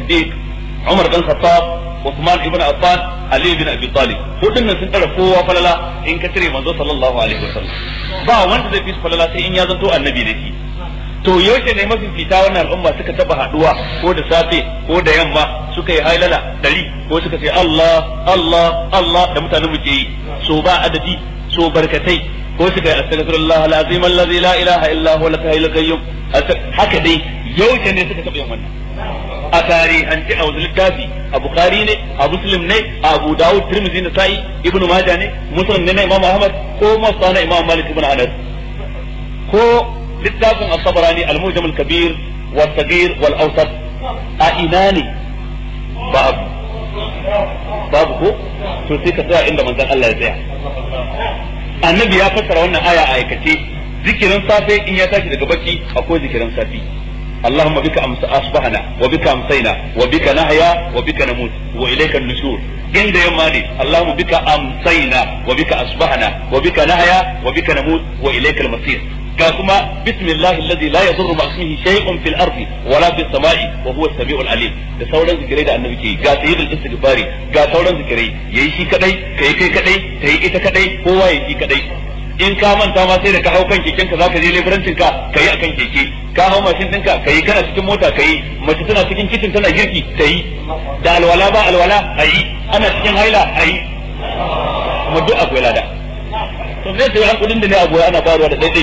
Siddiq Umar dan Khattab Uthman ibn Affan Ali ibn Abi Talib hudun nan sun tara kowa falala in ka cire manzo sallallahu alaihi wasallam ba wanda zai fi falala sai in ya zanto annabi da shi to yaushe ne mafi fita wannan al'umma suka taba haduwa ko da safe ko da yamma suka yi hailala dari ko suka ce Allah Allah Allah da mutanen mu ke yi so ba adadi so barkatai ko suka yi astaghfirullah alazim allazi la ilaha illa huwa al-hayyul qayyum haka dai yaushe ne suka taba yin wannan a tarihanci a wasu littafi a bukari ne a muslim ne a abu dawud tirmidhi na sa'i ibnu majah ne muslim ne na imam ahmad ko masa na imam malik ibn anas ko littafin as-sabrani al-mujam al-kabir wa sagir wal awsat a ina ne babu babu ko to sai ka tsaya inda manzon Allah ya tsaya annabi ya fassara wannan aya a aikace zikirin safe in ya tashi daga bacci akwai zikirin safi اللهم بك أمس أصبحنا وبك أمسينا وبك نحيا وبك نموت وإليك النشور عند يوماني اللهم بك أمسينا وبك أصبحنا وبك نحيا وبك نموت وإليك المصير كما بسم الله الذي لا يضر مع اسمه شيء في الأرض ولا في السماء وهو السميع العليم da sauran zikirai da annabi ke ga sayyidul istighfari ga sauran zikirai yayi shi kadai kai kai kadai tayi ita kadai kowa yayi shi kadai in ka manta ma sai da ka hau kan keken ka zaka je leburancin ka kai akan keke ka hau mashin ɗinka kai kana cikin mota kai mace tana cikin kicin tana girki ta yi da alwala ba alwala a yi ana cikin haila a yi kuma duk akwai lada to me sai kudin da ne abuwa ana bayarwa da daidai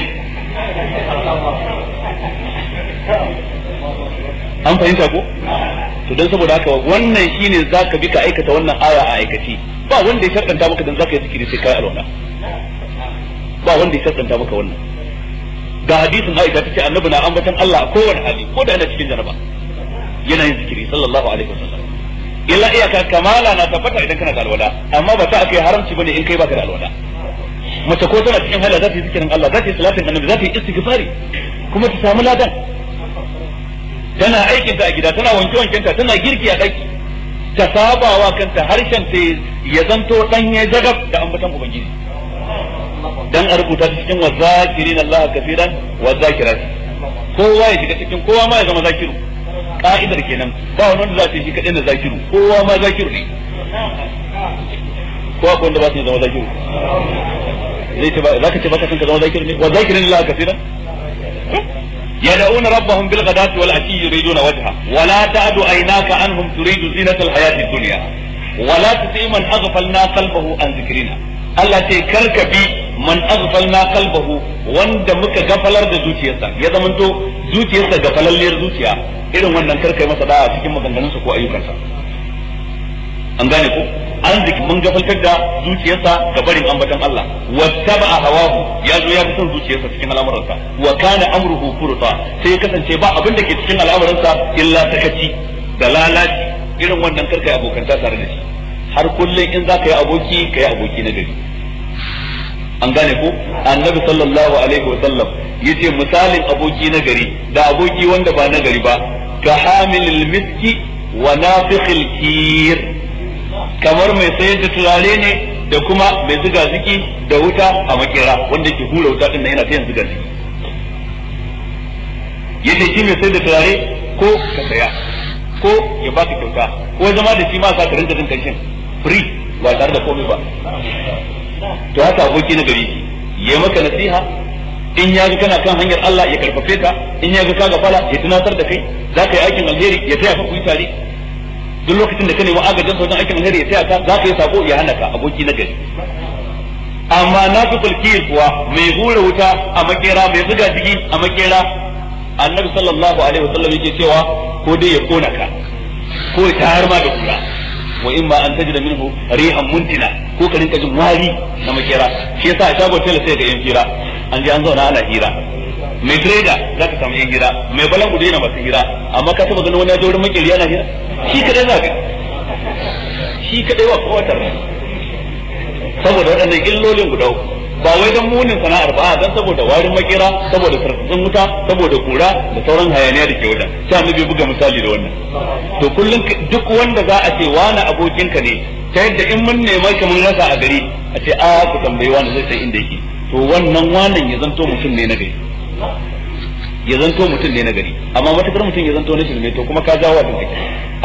an fahimta ko to don saboda haka wannan shine zaka bi ka aikata wannan aya a aikace ba wanda ya sharɗanta maka dan zaka yi zikiri sai kai alwala ba wanda ya sharɗanta maka wannan ga hadisin Aisha tace annabi na ambatan Allah a kowane hali ko da yana cikin janaba yana yin zikiri sallallahu alaihi wasallam illa iyaka kamala na tabbata idan kana da alwala amma ba ta akai haramci bane in kai baka da alwala mace ko tana cikin hala za ta yi zikirin Allah za ta yi salatin annabi za ta yi istighfari kuma ta samu ladan tana aikin ta a gida tana wanke wankenta tana girki a daki ta sabawa kanta harshen ta ya zanto danye jagab da ambatan ubangiji dan a rubuta cikin wazakirin Allah kafiran wazakirat kowa ya shiga cikin kowa ma ya zama zakiru ka'idar kenan ba wani wanda za ta yi shi kadai na zakiru kowa ma zakiru ne ko akwai wanda ba su zama zakiru zai ce ba za ka ce baka san ka zama zakiru ne wazakirin Allah kafiran يدعون ربهم بالغداة والعشي يريدون وجهه ولا تعد عيناك عنهم تريد زينة الحياة الدنيا ولا تطع من أغفلنا قلبه عن ذكرنا Allah ce karka bi man aghfalna qalbahu wanda muka gafalar da zuciyarsa ya zamanto zuciyarsa gafalalliyar zuciya irin wannan karka yi masa da'a cikin maganganunsa ko ayyukansa an gane ko an ziki mun gafaltar da zuciyarsa ga barin ambatan Allah wattaba hawahu ya zo ya fi son zuciyarsa cikin al'amuransa wa kana amruhu furta sai ya kasance ba abin da ke cikin al'amuransa illa sakaci da lalaci irin wannan karka yi abokanta tare da shi har kullum in za ka yi aboki ka yi aboki na gari an gane ko annabi sallallahu alaihi wa sallam yace misalin aboki na gari da aboki wanda ba na gari ba ka hamilil miski wa nafikhil kir kamar mai sayar da turare ne da kuma mai zuga ziki da wuta a makera wanda ke hura wuta din yana sayan zuga ziki yace shi mai sayar da turare ko ka saya ko ya baka kyauta ko zama da shi ma sa ka rinka jin kanshin free ba tare da komai ba to haka aboki na gari ya maka nasiha in ya ga kana kan hanyar Allah ya karfafe ka in ya ga ka gafala ya tunatar da kai za ka yi aikin alheri ya taya ka ku yi tare duk lokacin da ka nemi agajin wajen aikin alheri ya taya ka za ka yi sako ya hana ka aboki na gari amma na fi kulkiyar kuwa mai hura wuta a makera mai zuga jiki a makera annabi sallallahu alaihi wasallam yake cewa ko dai ya kona ka ko ya tayar ma da kura wa in ma an tajida minhu rihan muntina ko ka rinka jin wari na makera shi yasa a shago tela sai ga yan hira an je an zauna ana hira mai trader za ka samu yan hira mai balan gudu yana masu hira amma ka taba ganin wani ya wurin makeri yana hira shi kadai za ka shi kadai wa kowatar saboda waɗannan illolin guda uku ba wai dan munin sana'ar ba dan saboda warin makera saboda tartsatsin wuta saboda kura da sauran hayaniya da ke wajen sai annabi buga misali da wannan to kullum duk wanda za a ce wani abokinka ne ta yadda in mun nema ka mun rasa a gari a ce a ku tambayi wani zai san inda yake to wannan wannan ya zanto mutum ne na gari ya zanto mutum ne na gari amma matakar mutum ya zanto na shirme to kuma ka jawo wa kake